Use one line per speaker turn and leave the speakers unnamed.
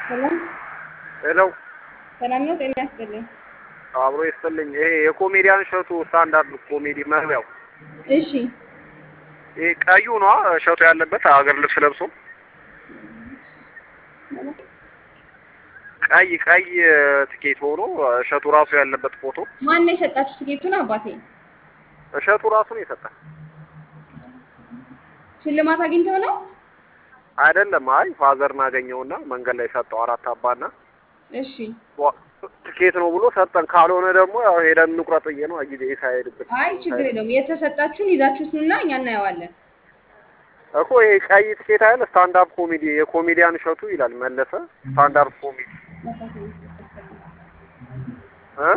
ሰላም
ሄሎ
ሰላም ነው። ጤና ያስጥልኝ።
አብሮ ይስጥልኝ። ይሄ የኮሜዲያን እሸቱ ስታንዳርድ ኮሜዲ መግቢያው
እሺ
ይሄ ቀዩ ነው እሸቱ ያለበት ሀገር ልብስ ለብሶ ቀይ ቀይ ትኬት ሆኖ እሸቱ ራሱ ያለበት ፎቶ
ማን ነው የሰጣችሁ ትኬቱን? አባቴ
እሸቱ ራሱ ነው የሰጠ
ሽልማት አግኝተው ነው?
አይደለም። አይ ፋዘርን አገኘውና መንገድ ላይ ሰጠው አራት አባና
እሺ
ዋ- ትኬት ነው ብሎ ሰጠን። ካልሆነ ደግሞ ያው ሄደን እንቁረጥ ብዬ ነው ጊዜ ሳይሄድብን
አይ ችግር የለውም። የተሰጣችሁን ይዛችሁት ኑና እኛ እናየዋለን።
እኮ ይሄ ቀይ ትኬት አይደል ስታንዳፕ ኮሜዲ የኮሜዲያን እሸቱ ይላል መለሰ ስታንዳፕ ኮሜዲ